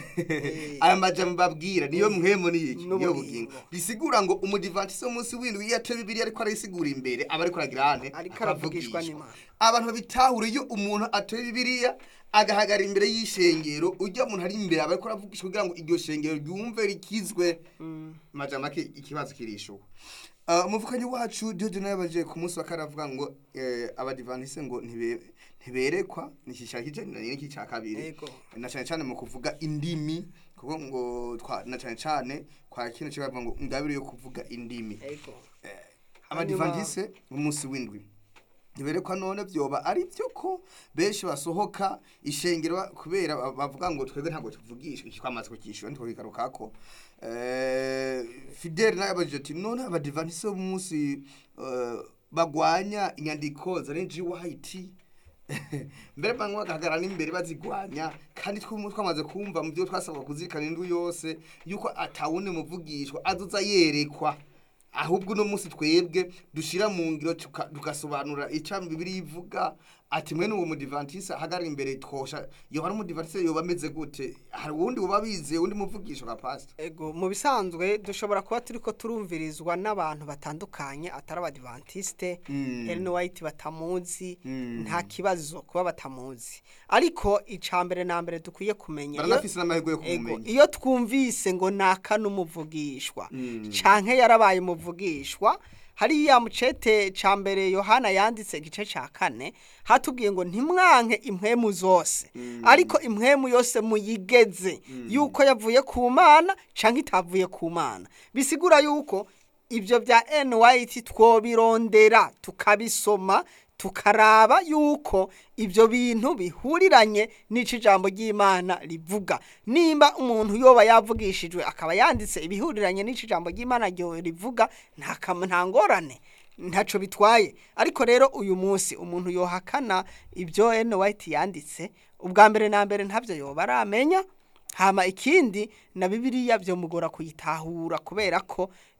aya majambo mbabwira niyo mwemo ni iki niyo N'ubugingo. bugingo bisigura ngo umudivantisi w'umunsi w'indwi iyo ateye bibiri ariko arayisigura imbere aba ariko aragira hane Ariko aravugishwa n'Imana. abantu babitahure iyo umuntu atoye bibiriya agahagarara imbere y'ishengero ujya muntu ari imbere aba ariko aravugisha kugira ngo iryo shengero ryumve rikizwe majambo make ikibazo kirishuka Uh, umuvukanyi wacu Dieudonne yabaje ku munsi wa kane avuga ngo eh, abadivantise ngo ntibe- ntiberekwa nikishaka kijaniranye n'iki cya kabiri Yego. na cyane cyane mu kuvuga indimi kuko ngo twa, na cyane cyane kwa kino cyo bavuga ngo ingabire yo kuvuga indimi Ego. abadivantise umunsi w'indwi ntiberekwa none byoba ari byo ko benshi basohoka ishengero ba- kubera ba- bavuga ngo twebwe ntabwo tuvugisha iki twamaze kukishyura ntitwakigarukako eh, fidele nawe yabajije ati none abadivantise b'umunsi eh, bagwanya inyandiko za renji wayiti mbere bamwe bagahagarara n'imbere bazigwanya kandi twumva twamaze kumva mu byo twasabwa kuzirikana indwi yose yuko atawundi muvugishwa azoza yerekwa ahubwo uno munsi twebwe dushira mu ngiro tuka- tugasobanura icyo bibiri ivuga ati mwe n'uwo mudivantisi ahagarara imbere twosha yoba ari umudivantisi yoba ameze gute hari uwundi uba bizeye undi muvugisha nka pasita Ego mu bisanzwe dushobora kuba turiko turumvirizwa n'abantu batandukanye atari abadivantisite Mm. Ellen White batamuzi Mm. nta kibazo kuba batamuzi ariko ica mbere na mbere dukwiye kumenya iyo- baranafise n'amahirwe yo Ego, kumumenya iyo twumvise ngo naka n'umuvugishwa Mm. canke yarabaye umuvugishwa hariya mu cete ca mbere yohana yanditse igice ca kane hatubwiye ngo ntimwanke impwemu zose ariko impwemu yose muyigeze yuko yavuye ku mana canke itavuye ku mana bisigura yuko ibyo bya NYT twobirondera tukabisoma tukaraba yuko ibyo bintu bihuriranye n'ico ijambo ry'Imana rivuga nimba umuntu yoba yavugishijwe akaba yanditse ibihuriranye n'ico ijambo ry'Imana ryo rivuga nta kam- nta ngorane ntaco bitwaye ariko rero uyu munsi umuntu yohakana ibyo NYT yanditse ubwa mbere na mbere ntavyo yoba aramenya hama ikindi na bibiliya byomugora kuyitahura kubera ko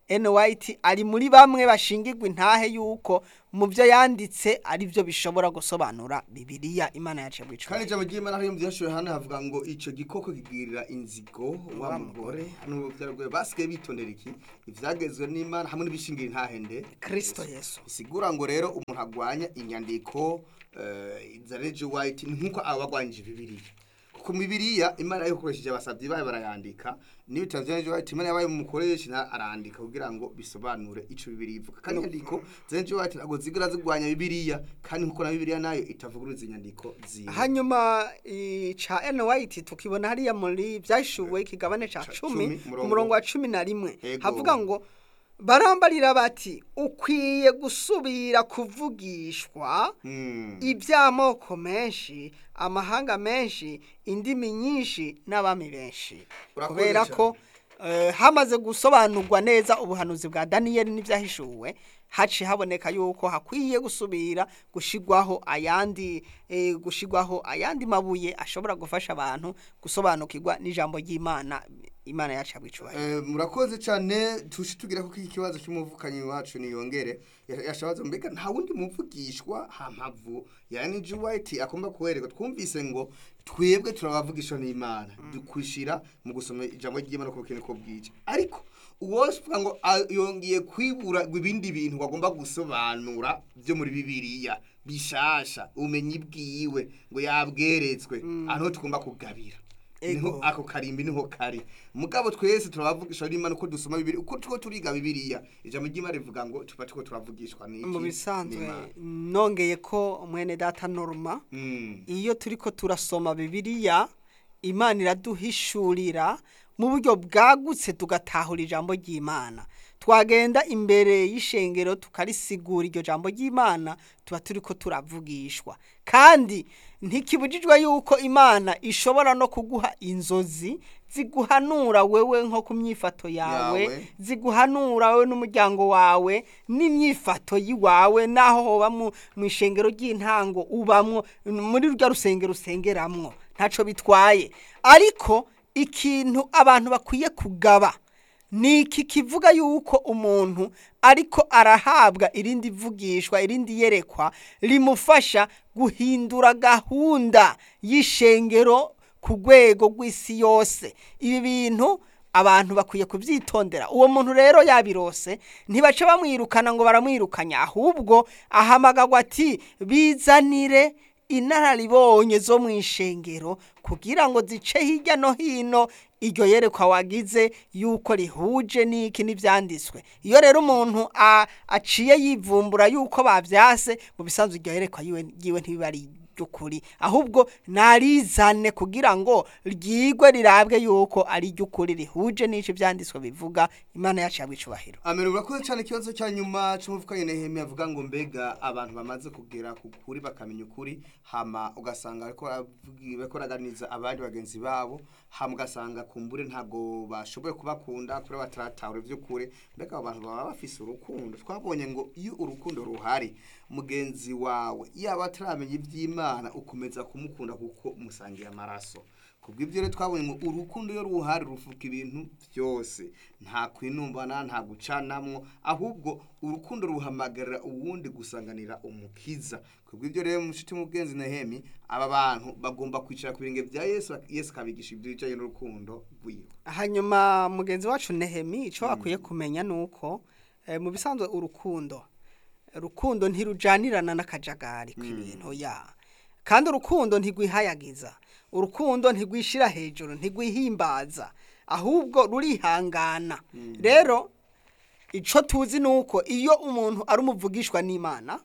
Ellen White ari muri bamwe bashingirwa intahe yuko mu byo yanditse ari byo bishobora gusobanura bibiliya imana yacu kandi bwicwa ijambo ry'imana hariyo mu byashoboye hano havuga ngo icyo gikoko kigirira inzigo wa mugore hano byaragwe basigaye bitondera iki ibyagezwe n'imana hamwe n'ibishingira intahende Kristo Yesu bisigura ngo rero umuntu agwanya inyandiko eh, za Regi White ni nk'uko aba agwanyije bibiliya kuko mu bibiliya imana yakoresheje abasabyi bayo barayandika n'ibitabo bya Regi White imana yabaye umukoresha na arandika kugira ngo bisobanure ico bibiliya ivuga kandi inyandiko za Regi White ntabwo zigera zigwanya bibiliya kandi nk'uko na bibiliya nayo itavuguruza inyandiko ziwe hanyuma i- ca Ellen White tukibona hariya muri byashuwe ikigabane ca Ca cumi cumi, ku murongo- murongo wa cumi na rimwe Ego. havuga ngo barambarira bati ukwiye gusubira kuvugishwa Mm. iby'amoko menshi amahanga menshi indimi nyinshi n'abami benshi Urakoze kubera cyane. ko eh, hamaze gusobanurwa neza ubuhanuzi bwa daniyeli n'ibyahishuwe haciye haboneka yuko hakwiye gusubira gushigwaho ayandi eh, gushigwaho ayandi mabuye ashobora gufasha abantu gusobanukirwa n'ijambo ry'imana imana yacu abicubahiro Eh, murakoze cyane tushi tugira ko iki kibazo cy'umuvukanyi wacu niyongere Ya- yashabaza mbega nta wundi muvugishwa hamavu yani G White akomba kuwereka twumvise ngo twebwe turabavugishwa n'Imana dukwishira mu gusoma ijambo ry'Imana ko kene ko bwije ariko uwovuga ngo a- yongeye kwibura ibindi bintu bagomba gusobanura byo muri bibiliya bishasha umenyi bwiwe ngo yabweretswe aho tugomba kugabira niho Ego. ako karimbi niho kari mugabo twese turabavugishwa n'Imana uko dusoma bibiliya uko tuko turiga bibiliya ijambo ry'Imana rivuga ngo tuba tuko turavugishwa n'iki mu bisanzwe n'Imana. nongeye ko mwene data norma Mm. iyo turiko turasoma bibiliya imana iraduhishurira mu buryo bwagutse tugatahura ijambo ry'imana twagenda imbere y'ishengero tukarisigura iryo jambo ry'imana tuba turiko turavugishwa kandi ntikibujijwe yuko imana ishobora no kuguha inzozi ziguhanura wewe nko ku myifato yawe Yawe. ziguhanura wowe n'umuryango wawe n'imyifato yiwawe naho hoba mu mu ishengero ry'intango ubamwo muri rya rusengero usengeramwo ntaco bitwaye ariko ikintu abantu bakwiye kugaba ni iki kivuga yuko umuntu ariko arahabwa irindi vugishwa irindi yerekwa rimufasha guhindura gahunda y'ishengero ku rwego rw'isi yose ibi bintu abantu bakwiye kubyitondera uwo muntu rero yabirose ntibaca bamwirukana ngo baramwirukanya ahubwo ahamagagwa ati bizanire inararibonye zo mu ishengero kugira ngo zice hirya no hino iryo yerekwa wagize yuko rihuje n'iki n'ibyanditswe iyo rero umuntu a- aciye yivumbura yuko babyase mu bisanzwe iryo yerekwa yiwe yiwe ntibiba ari iry'ukuri ahubwo narizane kugira ngo ryigwe rirabwe yuko ari iry'ukuri rihuje n'icyo ibyanditswe bivuga imana yacu yabwicubahiro Amen urakoze cyane ikibazo cya nyuma cy'umuvukanye Nehemiya avuga ngo mbega abantu bamaze kugera ku kuri bakamenya ukuri hama ugasanga ariko baravugi- bariko baraganiriza abandi bagenzi babo hama ugasanga kumbure ntabwo bashoboye kubakunda kubera bataratahura iby'ukuri mbega abo bantu baba bafise urukundo twabonye ngo iyo urukundo ruhari mugenzi wawe yaba ataramenya iby'imana ukomeza kumukunda kuko musangiye amaraso kubw'ibyo rero twabonye ngo urukundo iyo ruhari rufuka ibintu byose nta kwinumbana nta gucanamwo ahubwo urukundo ruhamagarira uwundi gusanganira umukiza kubw'ibyo rero mushuti mugenzi Nehemi aba bantu bagomba kwicara ku birenge bya Yesu Yesu akabigisha ibyo bijanye n'urukundo rwiwe hanyuma mugenzi wacu nehemi icyo akwiye kumenya ni uko eh, mu bisanzwe urukundo urukundo ntirujanirana n'akajagari k'ibintu ya kandi urukundo ntigwihayagiza urukundo ntigwishira hejuru ntigwihimbaza ahubwo rurihangana rero icyo tuzi ni uko iyo umuntu ari umuvugishwa n'imana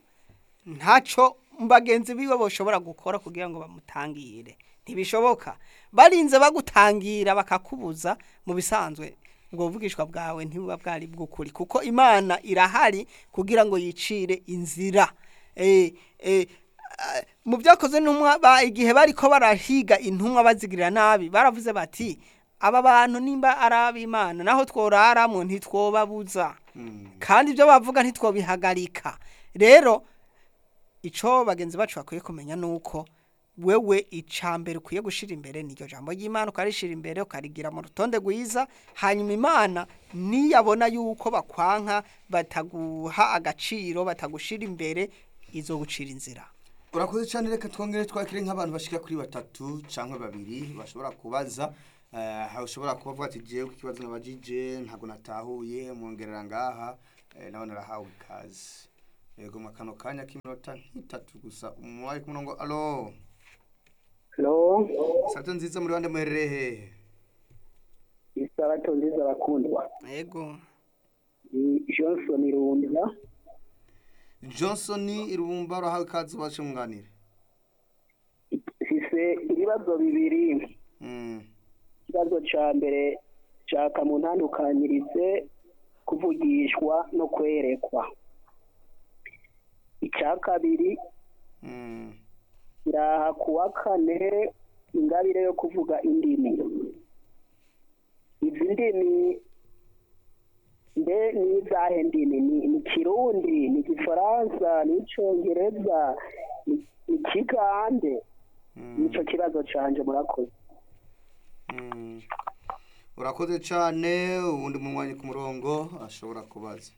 ntacyo bagenzi biwe bashobora gukora kugira ngo bamutangire ntibishoboka barinze bagutangira bakakubuza mu bisanzwe ngo ubuvugishwa bwawe ntibuba bwari bw'ukuri kuko imana irahari kugira ngo yicire inzira Eh, eh, ah, mu byakoze n'intumwa ba- igihe bariko barahiga intumwa bazigirira nabi baravuze bati aba bantu nimba ari ab'imana naho tworaramo ntitwobabuza kandi ibyo bavuga ntitwobihagarika rero icyo bagenzi bacu bakwiye kumenya ni uko wewe icambere ukwiye gushira imbere niryo jambo ry'Imana ukarishira imbere ukarigira mu rutonde rwiza hanyuma Imana niyabona yuko bakwanka bataguha agaciro batagushira imbere izogucira inzira urakoze cyane reka twongere twakire nk'abantu bashika kuri batatu cyangwa babiri bashobora kubaza eh, aho ushobora kubavuga ati jewe ku kibazo nabajije ntabwo natahuye mwongerera ngaha eh, nawe narahawe ikaze yego mu kano kanya k'iminota nk'itatu gusa umwari ku murongo alo Hello, sato nziza muri bande muherereye hehe isarato nziza bakundwa. yego Ni Johnson Runda. johnson irumba urahawe ikaze ubashe mwunganire Mfise ibibazo bibiri. Mm, Ikibazo ca mbere caka mu ntandukanyirize kuvugishwa no kwerekwa. Ica kabiri mm, kiraha kuwa kane ingabire yo kuvuga indimi. Izi ndimi mbe ni izahe ndimi ni ni kirundi ni gifaransa ni icongereza ni ni kigande mm, nico kibazo canje murakoze mm. urakoze cyane uwundi munywanyi ku murongo ashobora kubaza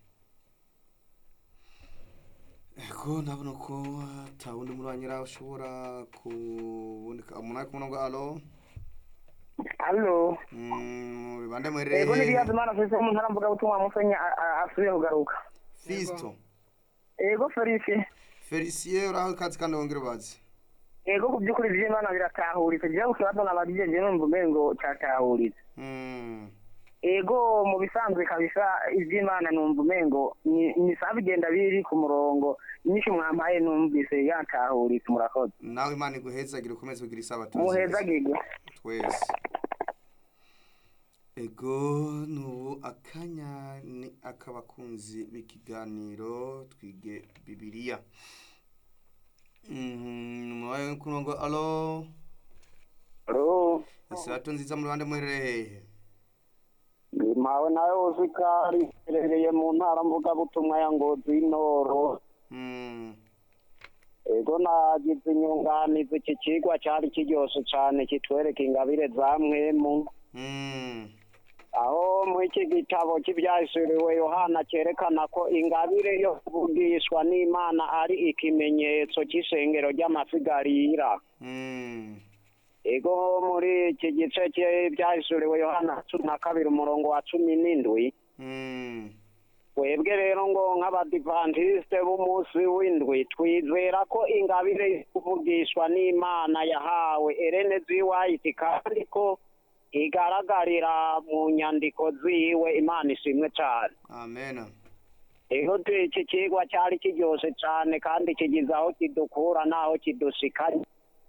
ego ndabona ko ata wundi munywanyi rawe ushobora kuboneka umunani ku murongo alo allo Mm, bande ego muherereye n'ibibazo imana afise mu ntara mvuga butumwa musenya asubiye kugaruka fisto ego felicie felicien uraho ikaze kandi wongere ubaze ego ku by'ukuri ivy'imana biratahuritse jewe ku kibazo nabajije jewe numva umengo catahuritse Mm, ego mu bisanzwe kabisa ivy'imana numva umengo ni- ni sawa bigenda biri ku murongo nyinshi mwampaye numvise yatahuritse murakoze nawe imana iguhezagire ukomeze kugira isabato muhezagirwe twese ego nubu akanya ni ak'abakunzi b'ikiganiro twige bibiliya mubaye ku murongo alo ro isato nziza mu ruhande muherereye mpawe nawe uzikari iherereye mu ntara mvugabutumwa ya ngozi y'intoro Mm, ego nagize inyunganizi iki kigwa cyari kiryoshe cyane kitwereka ingabire za mwemu mm, aho muri iki gitabo cy'ibyahishuriwe yohana cyerekana ko ingabire yo kuvugishwa n'imana ari ikimenyetso cy'ishengero ry'amasigarira mm, ego muri iki gice cy'ibyahishuriwe yohana cumi na kabiri umurongo wa cumi n'indwi mm, twebwe rero ngo nk'abadivantisite b'umunsi w'indwi twizera ko ingabire yo kuvugishwa n'imana yahawe erene ziwayiti kandi ko igaragarira mu nyandiko ziwe imana ishimwe cyane amen ego tu- iki kigwa cyari kiryoshe cyane kandi kigize aho kidukura n'aho kidushikanye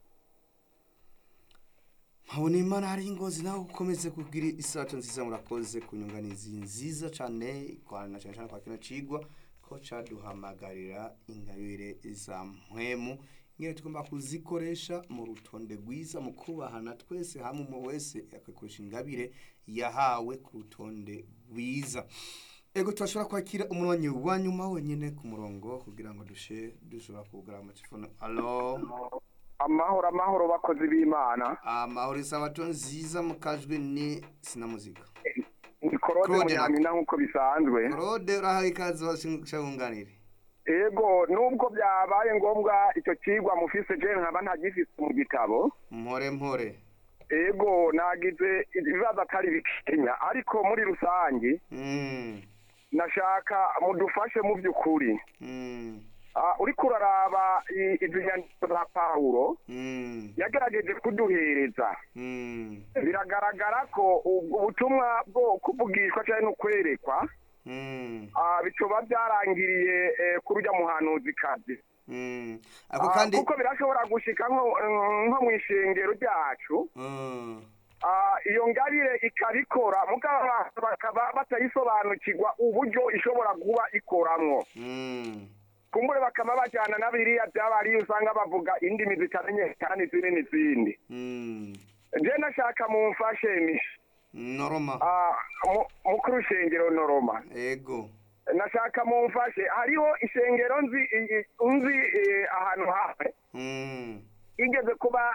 nkabona imana hari ingozi nawe ukomeze kugira isato nziza murakoze ku nyunganizi nziza cyane kwana cyane cyane kwa kino cigwa ko caduhamagarira ingabire za mpwemu ingene tugomba kuzikoresha mu rutonde rwiza mu kubahana twese hamwe umwe wese agakoresha ingabire yahawe ku rutonde rwiza ego turashobora kwakira umuronyi wa nyuma wenyine ku murongo kugira ngo dushe dushobora kugura amatelefone alo amahoro amahoro bakozi b'imana amahoro isabato nziza mu kajwi ni sinamuzika ni korode Claude na- munyamina nk'uko bisanzwe claude urahawe ikaze washunganire ego nubwo byabaye ngombwa icyo kigwa mufise je nkaba ntagifise mu gitabo mpore mpore ego nagize ibibazo atari bikenya ariko muri rusange Mm, nashaka mudufashe mu by'ukuri mm, Ah, uriko uraraba i- izi nyandiko za pawulo mm, yagerageje kuduhereza mm, biragaragara ko ubwo ubutumwa bwo kuvugishwa cyangwa no kwerekwa mm, ah, bicoba byarangiriye eh, kuri urya muhanuzi kazi mm. ako Ah, kandi kuko birashobora gushika nko nko mu ishengero ryacu Mm, Ah, iyo ngabire ikabikora mugabo abantu bakaba batayisobanukirwa uburyo ishobora kuba ikoramwo mm, kumbure bakaba bajyana na biriya byabariye usanga bavuga indimi zitamenyekana izindi n'izindi mm. je nashaka mumfashe misha noroma Ah, mu- mu kurushengero noroma ego nashaka mumfashe hariho ishengero nzi i- i- nzi eh, ahantu hamwe Mm, igeze kuba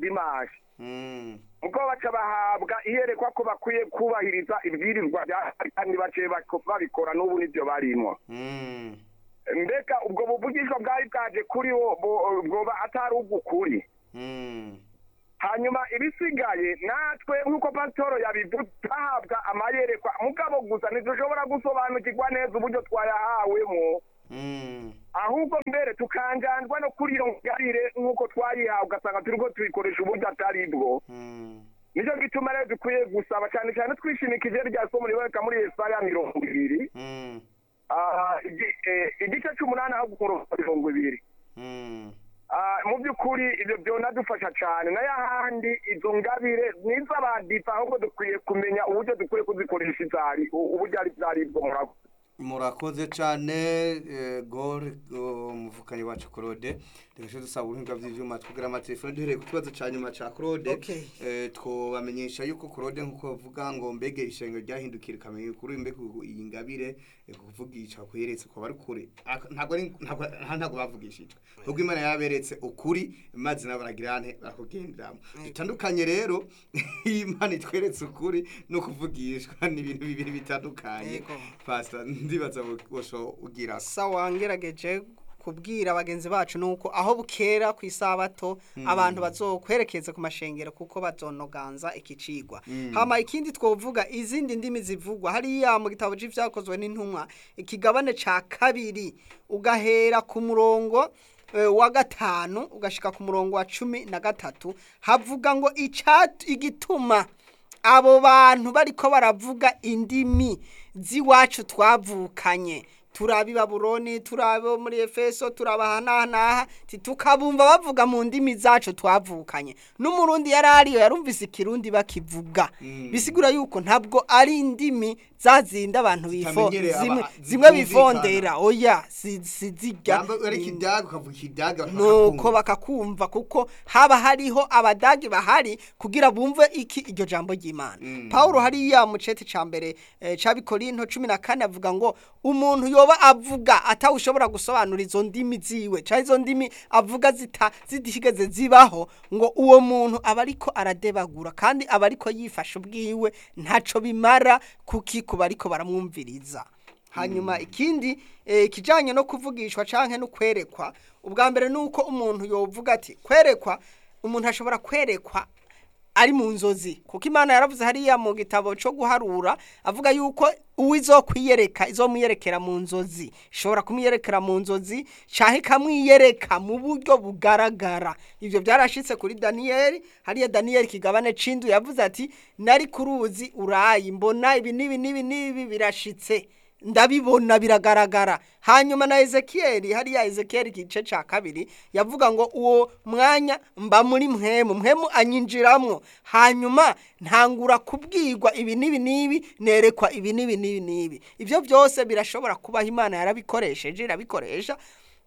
dimashi Mm. ubwo baca bahabwa iyerekwa ko bakwiye kubahiriza ibwirizwa bya kandi baciye bako- babikora n'ubu nibyo barimo Mm. mbega ubwo buvugishwa bwari bwaje kuri wo bo- bwoba atari ubw'ukuri Mm. hanyuma ibisigaye natwe nk'uko pasitoro yabivuze twahabwa amayerekwa mugabo gusa ntidushobora gusobanukirwa neza uburyo twayahawemo Mm. ahubwo mbere tukanganzwa no kuri iyo ngabire nk'uko twayihawe ugasanga turiko tuyikoresha uburyo atari bwo Mm. nicyo gituma rero dukwiye gusaba cyane cyane twishimikije rya somo riboneka muri yesaya mirongo ibiri Mm. Ah, igi- eh, igice c'umunani aho umurongo wa mirongo ibiri Mm. Ah, mu by'ukuri ibyo byonadufasha cyane nayo ahandi izo ngabire n'iz'abadipa ahubwo dukwiye kumenya uburyo dukwiye kuzikoresha izari uburyo ari bwo murakoze murakoze cyane eh, gore oh, umuvukanyi wacu claude reka dusaba ubuhinga bw'ibyuma twugira amatelefone duhereye ku kibazo cya nyuma cya claude Okay. eh, twobamenyesha yuko claude nk'uko bavuga ngo mbege ishenga ryahindukira ikamenya kuri mbega ubu iyi ngabire eh, kuvugisha kuyeretse ko bari kure Ak- ntabwo ari ntabwo ntabwo bavugishijwe ubwo imana yaberetse ukuri maze nabo baragira ante barakugenderamo bitandukanye rero iyo imana itweretse ukuri no kuvugishwa ni ibintu bibiri bitandukanye Yego. pastor ndibaza bosho ugira sawa ngerageje kubwira bagenzi bacu nuko aho bukera ku isabato abantu bazokwerekeza ku mashengero kuko bazonoganza iki cigwa hama ikindi twovuga izindi ndimi zivugwa hariya mu gitabo c'ivyakozwe n'intumwa ikigabane ca kabiri ugahera ku murongo eh, wa gatanu ugashika ku murongo wa cumi na gatatu havuga ngo icatu igituma abo bantu bariko baravuga indimi z'iwacu twavukanye turaba i babuloni turaba muri efeso turaba ahanahanaha ti tukabumva bavuga mu ndimi zacu twavukanye n'umurundi yari ariyo yarumvise ikirundi bakivuga bisigura yuko ntabwo ari indimi zazindi abantu bifo Zitamenyereye aba- zimwe zitumvikana. zimwe bifondera oya si- sizirya yamba ari kidaga ukavuga ikidaga nuko bakakumva kuko haba hariho abadagi bahari kugira bumve iki iryo jambo ry'imana pawulo hariya mu cete ca mbere eh, ca bikorinto cumi na kane avuga ngo umuntu yoba avuga atawushobora gusobanura izo ndimi ziwe canke izo ndimi avuga zita zitigeze zibaho ngo uwo muntu aba ariko aradebagura kandi aba ariko yifasha ubwiwe ntaco bimara kuki ku bariko baramwumviriza hanyuma ikindi eh, kijanye no kuvugishwa canke no kwerekwa ubwa mbere nuko umuntu yovuga ati kwerekwa umuntu ashobora kwerekwa ari mu nzozi kuko imana yaravuze hariya mu gitabo cyo guharura avuga yuko uwizokwiyereka izomwiyerekera mu nzozi ishobora kumwiyerekera mu nzozi canke ikamwiyereka mu buryo bugaragara ivyo byarashitse kuri daniyeli hariya daniyeli kigabane c'indu yavuze ati nari ku ruzi urayi mbona ibi n'ibi n'ibi n'ibi birashitse ndabibona biragaragara hanyuma na ezekiyeli hariya ezekiyeli igice cya kabiri yavuga ngo uwo mwanya mba muri mwemu mwemu anyinjiramwo hanyuma ntangura kubwirwa ibi n'ibi n'ibi nerekwa ibi n'ibi n'ibi n'ibi ibyo byose birashobora kubaho imana yarabikoresheje irabikoresha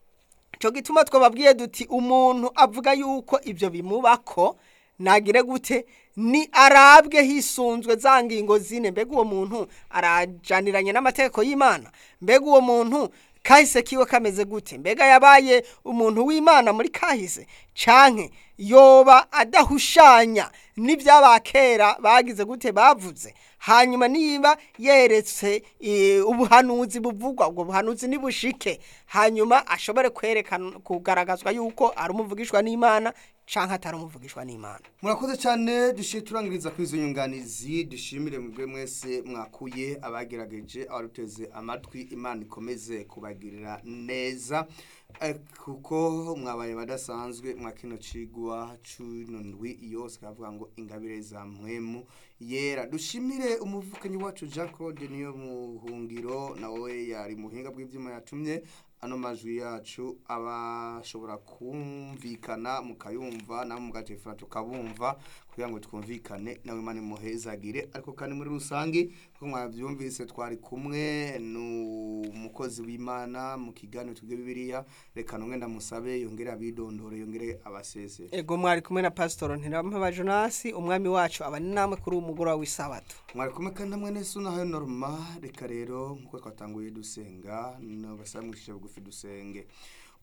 cyo gituma twababwiye duti umuntu avuga yuko ibyo bimubako nagire gute ni arabwe hisunzwe za ngingo zine mbega uwo muntu arajaniranye n'amategeko y'imana mbega uwo muntu kahise kiwe kameze gute mbega yabaye umuntu w'imana muri kahise canke yoba adahushanya n'iby'abakera bagize gute bavuze hanyuma niba yeretse eh, ubuhanuzi buvugwa ubwo buhanuzi nibushike hanyuma ashobore kwerekana kugaragazwa yuko ari umuvugishwa n'imana canke atari umuvugishwa n'imana murakoze cyane dushiye turangiriza kuri izo nyunganizi dushimire mubwe mwese mwakuye abagerageje abaruteze amatwi imana ikomeze kubagirira neza Eh, kuko mwabaye badasanzwe mwa kino cigwa cuno ndwi yose kavuga ngo ingabire za mwemu yera dushimire umuvukanyi wacu Jean Claude niyo muhungiro nawe yari muhinga bw'ivyuma yatumye ano majwi yacu abashobora kumvikana mukayumva namwe mugatefura tukabumva kugira ngo twumvikane nawe imana imuhezagire ariko kandi muri rusange kuko mwabyumvise twari kumwe n'umukozi w'imana mu kiganiro twige bibiliya reka numwe ndamusabe yongere abidondore yongere abasezere ego mwari kumwe na pasitoro ntirampeba jonasi umwami wacu aba ni namwe kuri uwo mugoroba w'isabato mwari kumwe kandi namwe nese unahaye norma reka rero nkuko twatanguye dusenga nabasaba mwishije bugufi dusenge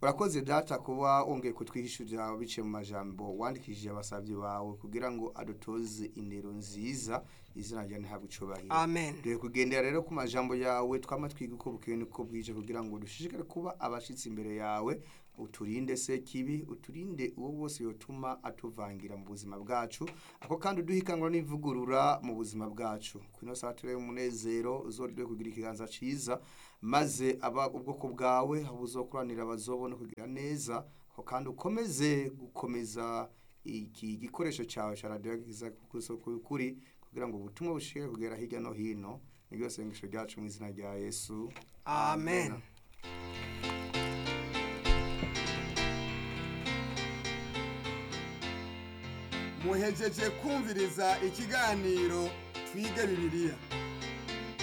urakoze data kuba wongeye kutwihishurira biciye mu majambo wandikishije abasabyi bawe kugira ngo adutoze indero nziza izina ryawe ntabwo icubahiro amen dore kugendera rero ku majambo yawe twama twiga uko bukeye niko bwije kugira ngo dushishikare kuba abashitsi imbere yawe uturinde se kibi uturinde uwo wose yotuma atuvangira mu buzima bwacu ako kandi uduhikangura n'ivugurura mu buzima bwacu kwino saa turebe umunezero uzorwe kugira ikiganza ciza maze aba ubwoko bwawe aho buzokuranira bazobona kugira neza ako kandi ukomeze gukomeza iki gikoresho cyawe cya radiyo giza kuri kugira ngo ubutumwa bushike kugera hirya no hino niryo sengesho ryacu mu izina rya yesu amen muhejeje kumviriza ikiganiro twige bibiliya